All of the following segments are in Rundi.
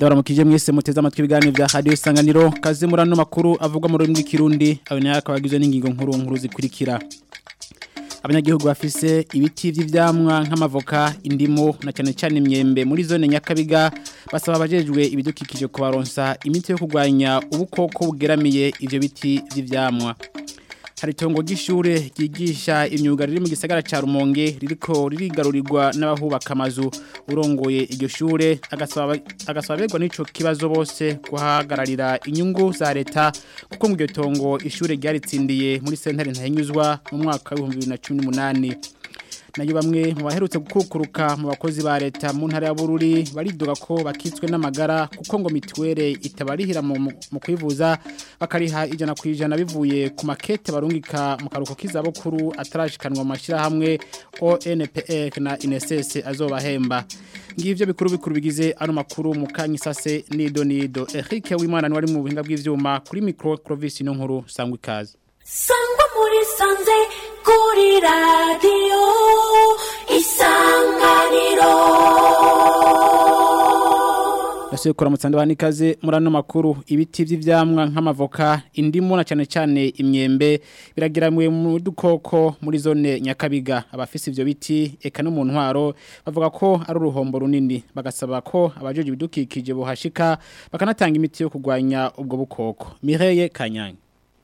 ndabaramukije mwese muteze amatwi ibiganiro vya radio isanganiro kaze murano makuru avugwa mu rurimi rw'ikirundi abanya akabagizwe n'ingingo nkuru nkuru zikurikira abanyagihugu bafise ibiti vy'ivyamwa nk'amavoka indimo na cyane cyane imyembe muri zone nyakabiga basaba abajejwe ibidukikije kubaronsa imiti yo kurwanya ubukoko bugeramiye ivyo biti vy'ivyamwa hari itongo ry'ishure ryigisha imyuga riri mu gisagara ca Rumonge ririko ririgarurirwa n'abahubaka amazu urongoye iryo shure agasaba agasaberwa n'ico kibazo bose guhagararira inyungu za leta kuko mu iryo tongo ishure ryaritsindiye muri sentare ntahinyuzwa mu mwaka wa 2018 nayo bamwe mu baherutse gukukuruka mu bakozi ba leta mu ntara ya Bururi baridoga ko bakitswe n'amagara kuko ngo mituwere itabarihira mu mu kwivuza bakariha ijana ku ijana bivuye ku makete barungika mu karuko k'izabukuru atarashikanwa mu mashyirahamwe ONPR na INSS azobahemba ngivyo bikuru bikuru bigize ano makuru mu kanyisase nido nido Eric Wimana ni wari mu buhinga bw'ivyuma kuri micro Clovis no nkuru sangwa ikaze sangwa muri sanze kuri radiyo isanganiro Nasuye kuramutsa ndabana ikaze muri ano makuru ibiti vy'ivyamwa nk'amavoka indimu na cyane cyane imyembe biragiramwe mu dukoko muri zone Nyakabiga abafise ivyo biti eka no mu ntwaro bavuga ko ari uruhombo runini bagasaba ko abajeje ibidukikije bohashika bakanatanga imiti yo kurwanya ubwo bukoko Mireye Kanyange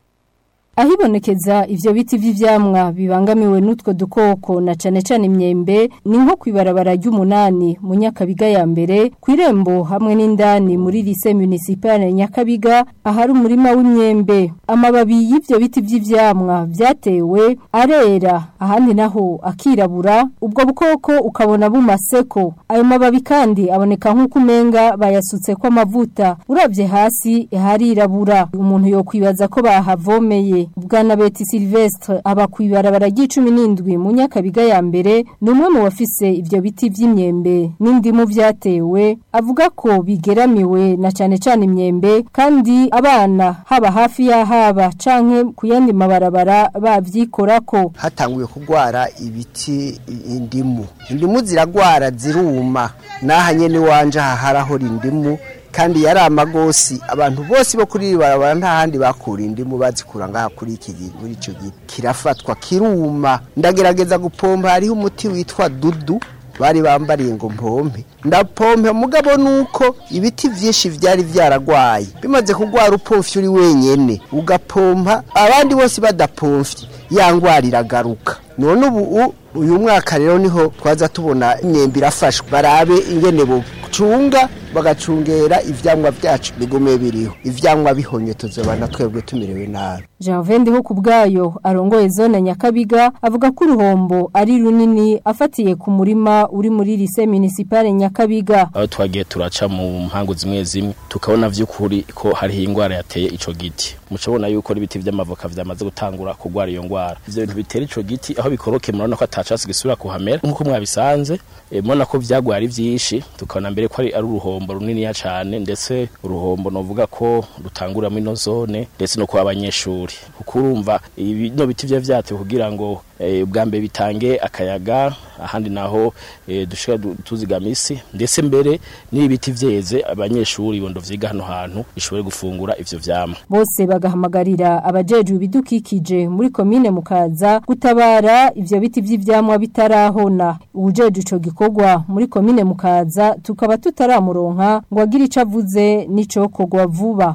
ahibonekeza ivyo biti vy'ivyamwa bibangamiwe n'utwo dukoko na cane cane imyembe ni nko kwibarabara ry'umunani mu Nyakabiga ya mbere kwirembo hamwe n'indani muri lycée municipale Nyakabiga ahari umurima w'imyembe amababi y'ivyo biti vy'ivyamwa vyatewe arera ahandi naho akirabura ubwo bukoko ukabona bumaseko ayo mababi kandi aboneka nk'uko umenga bayasutse ko amavuta uravye hasi harirabura umuntu yo kwibaza ko bahavomeye Bwana Beti Silvestre aba kwibarabara ry'icumi n'indwi mu Nyakabiga ya mbere ni umwe mu bafise ivyo biti vy'imyembe n'indimu vyatewe avuga ko bigeramiwe na cane cane imyembe kandi abana haba hafi ya haba canke ku yandi mabarabara bavyikorako hatanguye kugwara ibiti indimu indimu ziragwara ziruma naha nyene wanje haharaho indimu kandi yari amagosi abantu bose bo kuri barabara nta handi bakura indimu bazikura ngaha kuri iki muri ico giti kirafatwa kiruma ndagerageza gupompa hariho umuti witwa dudu bari bambariye ngo mpompe ndapompe mugabo nuko ibiti vyinshi vyari vyaragwaye bimaze kugwara upomfye uri wenyene ugapompa abandi bose badapomfye yangwara iragaruka none ubu uyu mwaka rero niho twaza tubona imyembe irafashwe barabe ingene bucunga bagacungera ivyamwa vyacu bigume biriho ivyamwa bihonye tuzobana twebwe tumerewe nabi Janvier ndiho kubgayo arongoye zone Nyakabiga avuga ko uruhombo ari runini afatiye ku murima uri muri lycée municipale Nyakabiga aho twagiye turaca mu mpango zimwe zimwe tukabona vy'ukuri ko hari ingwara yateye ico giti mucabona yuko ibiti vy'amavoka vyamaze gutangura kugwara iyo ngwara ivyo bintu bitera ico giti aho bikoroke murabona ko atacasi gisubira kuhamera nkuko mwabisanze e, mubona ko vyagwara vyinshi tukabona mbere ko ari ari uruhombo runini cyane ndetse uruhombo novuga ko rutangura muri no zone ndetse no kwa abanyeshuri kuko urumva ibino biti vya vyate kugira ngo e, bwa mbere bitange akayaga ahandi naho e, dushika tuzigamisi ndetse mbere n'ibiti vyeze abanyeshuri bondo vyiga hano hantu bishobore gufungura ivyo vyama bose bagahamagarira abajejwe ibidukikije muri komine mukaza gutabara ivyo biti vy'ivyamwa bitarahona ubujeje ico gikorwa muri komine mukaza tukaba tutaramuronka ngo agire ico avuze n'icokorwa vuba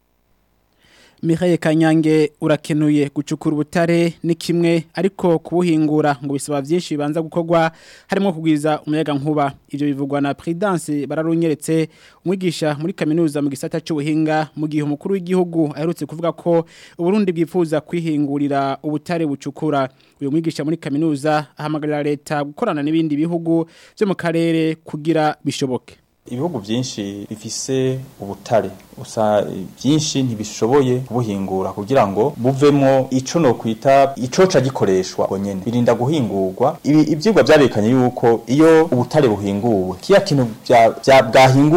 Mihaye Kanyange urakenuye gucukura ubutare ni kimwe ariko kubuhingura ngo bisaba byinshi bibanza gukorwa harimo kugwiza umuyaga nkuba ivyo bivugwa na Prudence bararunyeretse umwigisha muri kaminuza mu gisata cy'ubuhinga mu gihe umukuru w'igihugu aherutse kuvuga ko Uburundi bwifuza kwihingurira ubutare bucukura uyu mwigisha muri kaminuza ahamagarira leta gukorana n'ibindi bihugu byo mu karere kugira bishoboke ibihugu byinshi bifise ubutare usa byinshi ntibishoboye kubuhingura kugira ngo buvemo ico no kwita icoca gikoreshwa bonyene birinda guhingurwa ibi ivyigwa byarekanye yuko iyo ubutare buhinguwe kiya kintu bya bwahinguwemo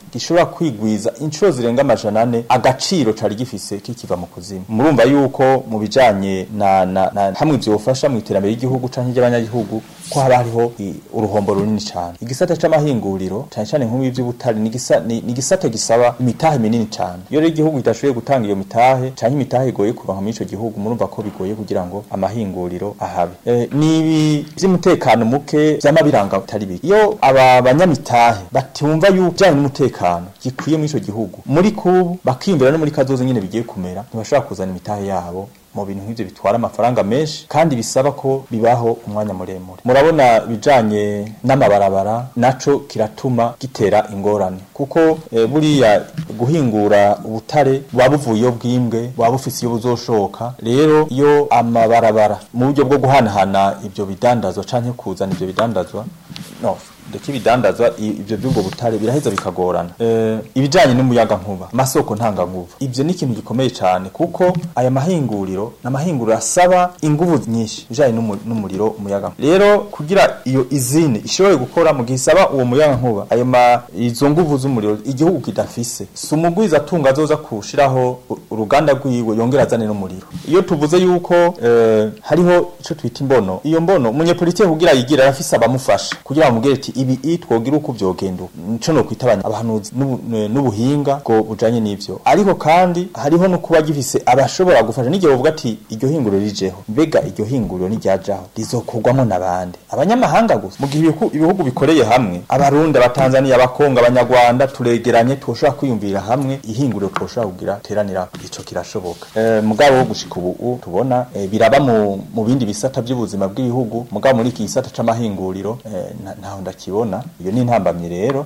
gishobora kwigwiza inshuro zirenga amajana ane agaciro cari gifise kikiva mu kuzimu murumva yuko mu bijanye na, na, na hamwe vyofasha mu iterambere ry'igihugu canke ry'abanyagihugu ko haba hariho i- uruhombo runini cane igisata c'amahinguriro cane cane nk'ubu vy'ubutari ni igisa- ni ni igisata gisaba imitahe minini cane iyo rero igihugu kitashoboye gutanga iyo mitahe canke imitahe igoye kuronka muri ico gihugu murumva ko bigoye kugira ngo amahinguriro ahabe Eh, nibi vy'umutekano muke vyama biranga bitari bike iyo aba banyamitahe batumva yuko bijanye n'umutekano gikwiye muri ico gihugu muri kubu bakimbira no muri kazoza nyene bigiye kumera ntibashobora kuzana imitahe yabo mu bintu nk'ivyo bitwara amafaranga menshi kandi bisaba ko bibaho umwanya muremure murabona bijanye n'amabarabara naco kiratuma gitera ingorane kuko e, buriya guhingura ubutare buba buvuye iyo bwimbwe buba bufise iyo buzoshoka rero iyo amabarabara mu buryo bwo guhanahana ivyo bidandazwa canke kuzana ivyo bidandazwa no ndetse ibidandazwa i- ivyo by'ubwo butare biraheza bikagorana eh ibijanye n'umuyaga nkuba masoko ntanga nguvu ivyo ni ikintu gikomeye cyane kuko aya mahinguriro n'amahinguriro asaba inguvu nyinshi bijanye n'umu- n'umuriro umuyaga rero kugira iyo izine ishobore gukora mu gihe isaba uwo muyaga nkuba ayo ma izo nguvu z'umuriro igihugu kidafise si umugwiza atunga azoza kushiraho u- uruganda rwiwe yongera azane n'umuriro iyo tuvuze yuko eh, hariho ico twita imbono iyo mbono umunyepolitike kugira yigira arafise abamufasha kugira bamubwire ati ibi i twogira uko vyogenda uku." nico no kwita abanya- abahanuzi n'ubu- ne- n'ubuhinga bwo bujanye n'ivyo ariko kandi hariho no kuba gifise abashobora gufasha n'igihe bavuga ati iryo hinguriro rijeho mbega iryo hinguriro niryajaho rizokorwamo n'abandi abanyamahanga gusa mu gihe ibihu- ibihugu bikoreye hamwe abarundi abatanzaniya abakongo abanyarwanda turegeranye twoshobora kwiyumvira hamwe ihinguriro twoshobora kugira teranira ico kirashoboka eh, mugabo wo gushika ubu tubona eh, biraba mu, mu bindi bisata by'ubuzima bw'ibihugu mugabo muri iki gisata c'amahinguriro eh, nta- ntaho ndakibona iyo ni intambamyi rero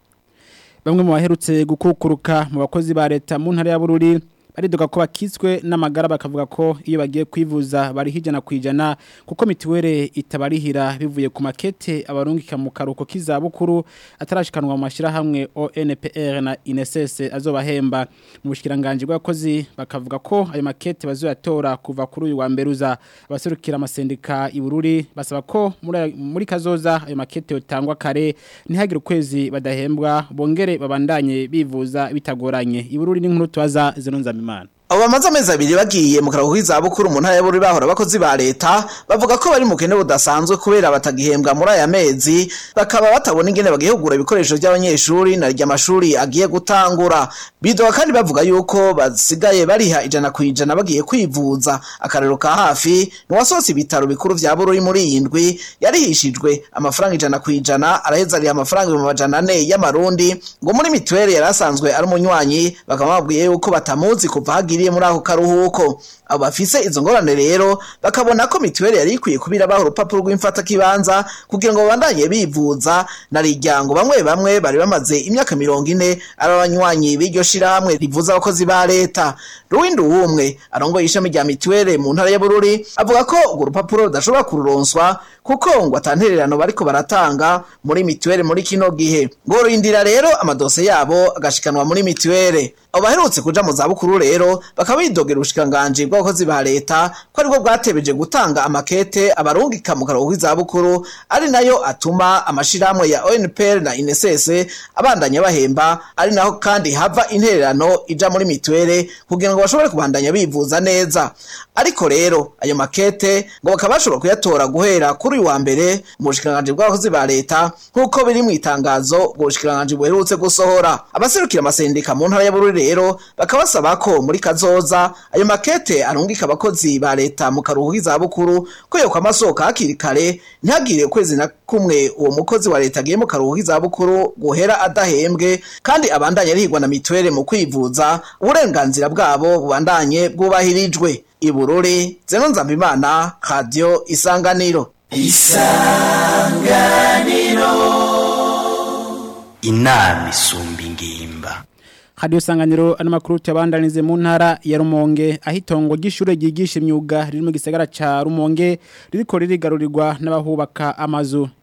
Bamwe mu baherutse gukukuruka mu bakozi ba leta mu ntara ya Bururi baridoga ko bakitswe n'amagara bakavuga ko iyo bagiye kwivuza bari hijana kwijana kuko mitiwere itabarihira bivuye ku makete abarungika mu karuko k'izabukuru atarashikanwa mu mashirahamwe ONPR na INSS azobahemba mu bushikiranganje bw'abakozi bakavuga ko ayo makete bazoyatora kuva kuri uyu wa mberuza abaserukira amasendika i Bururi basaba ko muri muri kazoza ayo makete yotangwa kare ntihagire ukwezi badahembwa bongere babandanye bivuza bitagoranye i Bururi n'inkuru twaza zinonza mimana abo bamaze amezi abiri bagiye mu karuhuko k'izabukuru mu ntara y'aburi bahora abakozi ba leta bavuga ko bari mu kene budasanzwe kubera batagihembwa muri aya mezi bakaba batabona ingene bagihugura ibikoresho by'abanyeshuri na rya amashuri agiye gutangura bidoga kandi bavuga yuko basigaye bariha ijana ku ijana bagiye kwivuza akarero ka hafi ntiwasohotse ibitaro bikuru vya bururi muri iyi ndwi yarihishijwe amafaranga ijana ku ijana araheza ariha amafaranga ibihumbi amajana ane y'amarundi ngo muri mituweli yari asanzwe ari umunywanyi bakaba babwiye yuko batamuzi kuva hagiriye muri ako karuhuko abo bafise izo ngorane rero bakabona ko mituweli yari ikwiye kubirabaho urupapuro rw'imfatakibanza kugira ngo babandanye bivuza na riryango bamwe bamwe bari bamaze imyaka mirongo ine ari abanywanyi b'iryo shirahamwe rivuza abakozi ba leta ruwindi uwumwe arongoye ishami rya mituweli mu ntara ya bururi avuga ko urwo rupapuro rudashobora kururonswa kuko ngo atantererano bariko baratanga muri mituweli muri kino gihe ngo rindira rero amadose yabo agashikanwa muri mituweli abo baherutse kuja mu zabukuru rero bakaba bidogera ubushikiranganji bw'abakozi ba leta ko aribwo bwatebeje gutanga amakete abarungika mu karuhuko k'izabukuru ari nayo atuma amashirahamwe ya ONPR na INSS abandanya bahemba ari naho kandi hava intererano ija muri mituweli kugira ngo bashobore kubandanya bivuza neza ariko rero ayo makete ngo bakaba bashobora kuyatora guhera kuri uyu wa mbere mu bushikiranganji bw'abakozi ba leta nk'uko biri mu itangazo ubwo bushikiranganji buherutse gusohora abaserukira amasendika mu ntara ya Bururi rero bakaba basaba ko muri kazoza ayo makete arungika abakozi ba leta mu karuhuko k'izabukuru ko yo kwamasohoka hakiri kare ntihagire ukwezi na kumwe uwo mukozi wa leta agiye mu karuhuko k'izabukuru guhera adahembwe kandi abandanye arihigwa na mituweli mu kwivuza uburenganzira bwabo bubandanye bwubahirijwe ibururi zeno nzambimana radio isanganiro inama isumba ingimba Radio Sanganiro ano makuru cyabandanize mu ntara ya Rumonge ahitongo gishure gigisha imyuga riri mu gisagara ca Rumonge ririko ririgarurirwa n'abahubaka amazu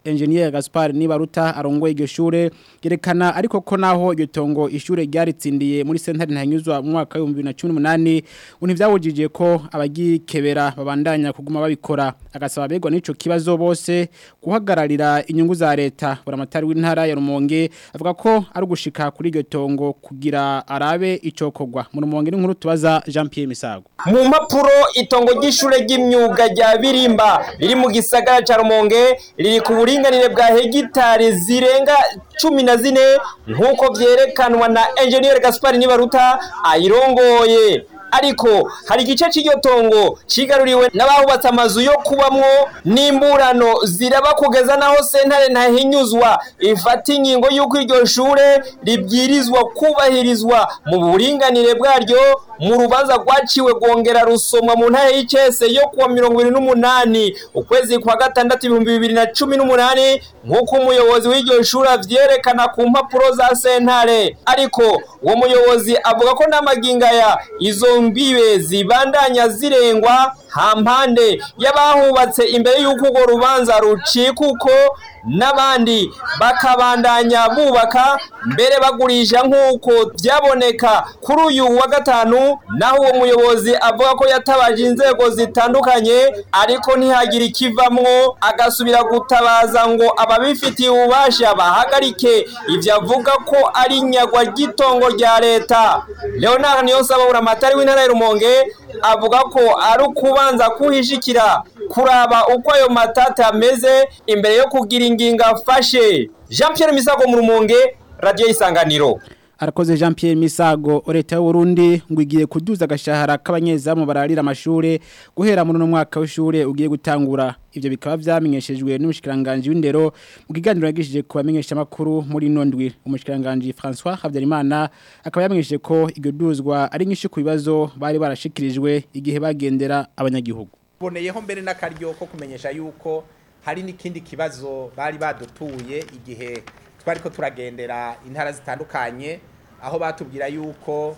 Engineer Gaspar Nibaruta arongoye iryo shure yerekana ariko ko naho iryo tongo ishure ryaritsindiye muri sentare ntanyuzwa mu mwaka wa 2018 unti vyawujije ko abagikebera babandanya kuguma babikora agasaba begwa n'ico kibazo bose guhagararira inyungu za leta buramatari w'intara ya Rumonge avuga ko ari ugushika kuri iryo tongo kugira arabe icokogwa mu Rumonge n'inkuru tubaza Jean Pierre Misago mu mpapuro itongo ry'ishure ry'imyuga rya Birimba riri mu gisagara ca Rumonge riri ku buringanire bwa hegitari zirenga cumi na zine nk'uko vyerekanwa na Engineer Gaspar Nibaruta ayirongoye ariko hari igice cy'iryo tongo cigaruriwe n'abahubatse amazu yo kubamwo n'imburano ziraba kugeza naho sentare ntahinyuzwa ifata ingingo y'uko iryo shure ribwirizwa kubahirizwa mu buringanire bwaryo mu rubanza rwaciwe rwongera rusomwa mu ntara y'icese yo kuwa mirongo ibiri n'umunani ukwezi kwa gatandatu ibihumbi bibiri na cumi n'umunani nk'uko umuyobozi w'iryo shuri avyerekana ku mpapuro za sentare ariko uwo muyobozi avuga ko n'amagingaya izo mbibe zibandanya zirengwa hampande y'abahubatse imbere y'uko urwo rubanza rucika uko n'abandi bakabandanya bubaka mbere bagurisha nk'uko byaboneka kuri uyu wa gatanu naho uwo muyobozi avuga ko yatabaje inzego zitandukanye ariko ntihagire ikivamwo agasubira gutabaza ngo ababifitiye ububasha bahagarike ibyo avuga ko ari inyagwa ry'itongo rya leta leonard niyonsaba buramatari w'intara ya rumonge avuga ko ari ukubanza kuhishikira kuraba uko ayo matata ameze imbere yo kugira ingingo afashe jean Pierre misago mu rumonge radiyo y'isanganiro arakoze Jean Pierre Misago leta y'u Burundi ngo igiye kuduza agashahara k'abanyezamu bararira amashure guhera muri no mwaka w'ishure ugiye gutangura ivyo bikaba vyamenyeshejwe n'umushikiranganje w'indero mu kiganiro yagishije ku bamenyesha makuru muri nondwi umushikiranganje François Havyarimana akaba yamenyesheje ko iryo duzwa ari nyinshi ku bibazo bari barashikirijwe igihe bagendera abanyagihugu boneyeho mbere n'akaryo ko kumenyesha yuko hari n'ikindi kibazo bari badutuye igihe twari ko turagendera intara zitandukanye aho batubwira yuko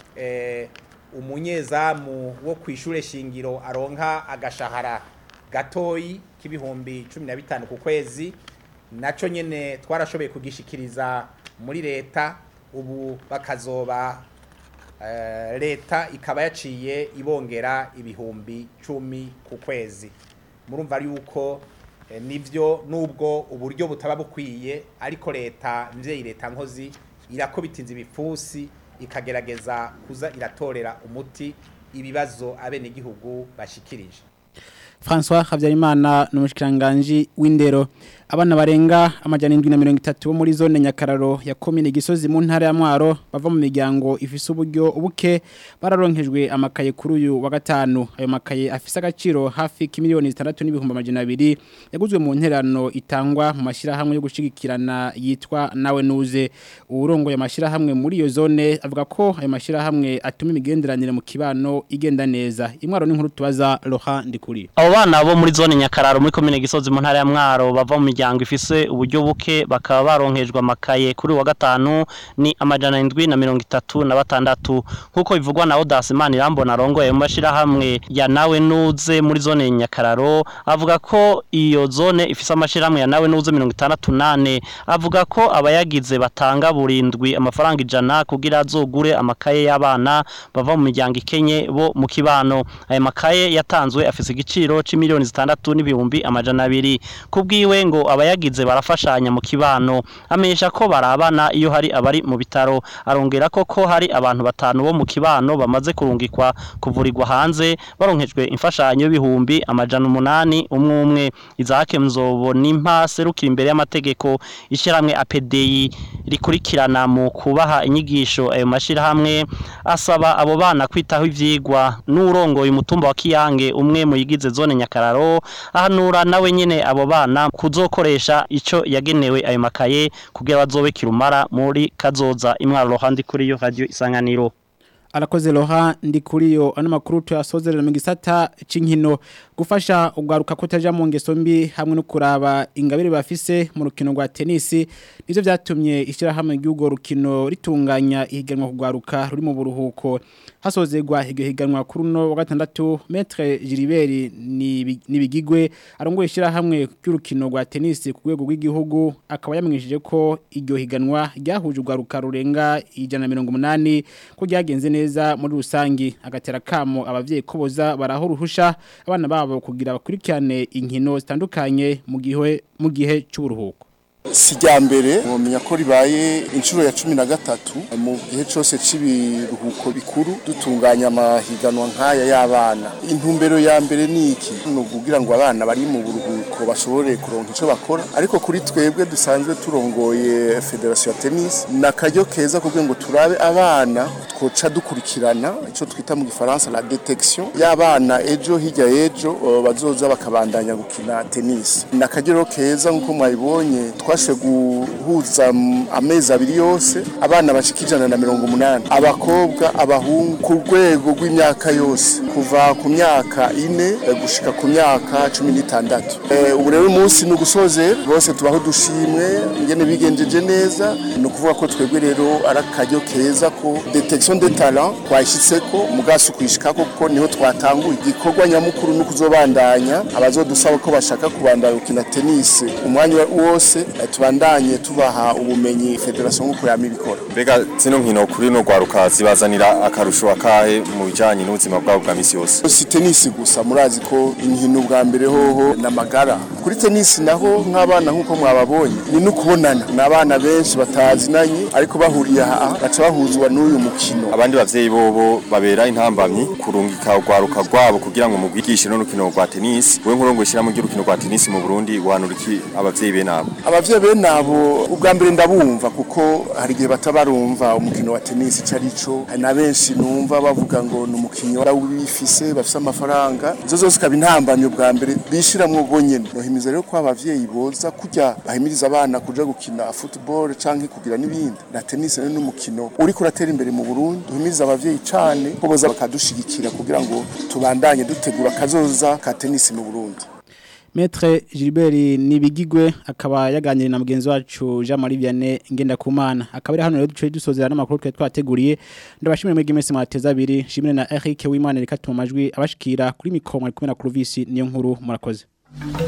umunyezamu wo ku ishuri shingiro aronka agashahara gatoyi k'ibihumbi cumi na bitanu ku kwezi nacyo nyine twarashoboye kugishikiriza muri leta ubu bakazoba leta ikaba yaciye ibongera ibihumbi cumi ku kwezi murumva yuko nibyo nubwo uburyo butaba bukwiye ariko leta mvyeyi leta nkozi irakobitinza ibipfusi ikagerageza kuza iratorera umuti ibibazo abenegihugu bashikirije François Havyarimana n'umushikiranganje w'indero abana barenga amajana 730 bo muri zone Nyakararo ya commune Gisozi mu ntara ya Mwaro bava mu miryango ifise uburyo ubuke bararonkejwe amakaye kuri uyu wa gatanu ayo makaye afise agaciro hafi kimiliyoni 6 n'ibihumbi amajana 2 yaguzwe mu nterano itangwa mu mashira hamwe yo gushigikirana yitwa nawe nuze urongo ya mashira hamwe muri iyo zone avuga ko ayo mashira hamwe atuma imigenderanire mu kibano igenda neza imwaro n'inkuru tubaza Laurent Ndikuri abo bana bo muri zone Nyakararo muri commune Gisozi mu ntara ya Mwaro bava mu miryango ifise uburyo buke bakaba baronkejwe amakaye kuri wa gatanu ni amajana indwi na mirongo itatu na batandatu nk'uko bivugwa na Odas Manirambona arongoye mu mashirahamwe ya nawe nuze muri zone Nyakararo avuga ko iyo zone ifise amashirahamwe ya nawe nuze mirongo itandatu nane avuga ko abayagize batanga burindwi amafaranga ijana kugira azogure amakaye y'abana bava mu miryango ikenye bo mu kibano aya makaye yatanzwe afise igiciro c'imiliyoni zitandatu n'ibihumbi amajana abiri kubwiwe ngo abayagize barafashanya mu kibano amenyesha ko barabana iyo hari abari mu bitaro arongera ko ko hari abantu batanu bo mu kibano bamaze kurungikwa kuvurirwa hanze baronkejwe imfashanyo y'ibihumbi amajana umunani umwe umwe Isaac Mzobo nimpa serukira imbere y'amategeko ishiramwe APDI rikurikirana mu kubaha inyigisho ayo mashirahamwe asaba abo bana kwitaho ivyigwa n'urongoye umutumba wa Kiyange umwe mu yigize zone Nyakararo ahanura nawe nyene abo bana kuzokoresha ico yagenewe ayo makaye kugira bazobe kirumara muri kazoza imwaro handi kuri yo radio isanganiro Alakoze loha ndi kuri yo ano makuru tuyasozerera mu gisata c'inkino gufasha ugaruka kutaja mu ngeso mbi hamwe no kuraba ingabire bafise mu rukino rwa tennis nivyo vyatumye ishira hamwe ry'ugo rukino ritunganya ihiganwa kugwaruka ruri mu buruhuko hasozegwa iryo higanwa kuri no wa gatandatu Maître Gilibert nibigigwe arongoye ishira hamwe ry'urukino rwa tennis ku rwego rw'igihugu akaba yamwishije ko iryo higanwa ryahuje ugaruka rurenga ijana na mirongo umunani ko ryagenze neza muri rusangi agatera kamo abavyeyi ko boza baraho ruhusha abana babo kugira bakurikirane inkino zitandukanye mu gihe mu gihe cy'uburuhuko sijya mbere mwamenya ko ribaye inshuro ya cumi na gatatu mu gihe cyose cy'ibiruhuko bikuru dutunganya amahiganwa nk'aya y'abana intumbero ya mbere ni iki ni ukugira ngo abana bari mu buruhuko bashobore kuronka icyo bakora ariko kuri twebwe dusanzwe turongoye federasiyo ya tenisi ni akaryo keza kugira ngo turabe abana twoca dukurikirana icyo twita mu gifaransa la detection y'abana ejo hirya y'ejo bazoza bakabandanya gukina tenisi ni akaryo keza nk'uko mwabibonye twashe guhuza amezi abiri yose abana bashika ijana na mirongo umunani abakobwa abahungu ku rwego rw'imyaka yose kuva ku myaka ine gushika ku myaka cumi n'itandatu ubu rero umunsi ni ugusoze bose tubaho dushimwe ingene bigenjeje neza ni ukuvuga ko twebwe rero ari akaryo keza ko detection de talent twayishyitseko mugasi ukuyishikako kuko niho twatanguye igikorwa nyamukuru ni ukuzobandanya abazodusaba ko bashaka kubandanya gukina tenisi umwanya wose tubandanye tubaha ubumenyi federasiyo nk'uko yama ibikora mbega zino nkino kuri no gwaruka zibazanira akarusho akahe mu bijanye n'ubuzima bwabo bwa misi yose si tenisi gusa murazi ko inkino bwa mbere hoho n'amagara kuri tenisi naho nk'abana nk'uko mwababonye ni no kubonana ni abana benshi batazinanye ariko bahuriye aha baca bahuzwa n'uyu mukino abandi bavyeyi bobo babera intambamyi kurungika ugwaruka rwabo kugira ngo mugwigishe no rukino rwa tenisi we nkurongo ishira mu ry'urukino rwa tenisi mu Burundi wanura iki abavyeyi be nabo abavyeyi be nabo ubwa mbere ndabumva kuko hari igihe batabarumva umukino wa tenisi ico arico na benshi numva bavuga ngo ni umukinnyi warawifise bafise amafaranga izo zose ikaba intambamyi ubwa mbere bishiramwo ubwo nyene nohimiza rero ko abavyeyi boza kurya bahimiriza abana kuja gukina football canke kugira n'ibindi na tenisi rero n'umukino uriko uratera imbere mu Burundi duhimiriza abavyeyi cane ko boza bakadushigikira kugira ngo tubandanye dutegura kazoza ka tenisi mu Burundi Maître Gilbert Nibigigwe akaba yaganiriye na mugenzi wacu Jean Marie Vianney ngenda kumana akaba ari hano rero duce dusozera n'amakuru twe twateguriye ndabashimire mwege mwese mwateza abiri shimire na Eric Wimana reka tuma majwi abashikira kuri mikoro mwari kumwe na Clovis niyo nkuru murakoze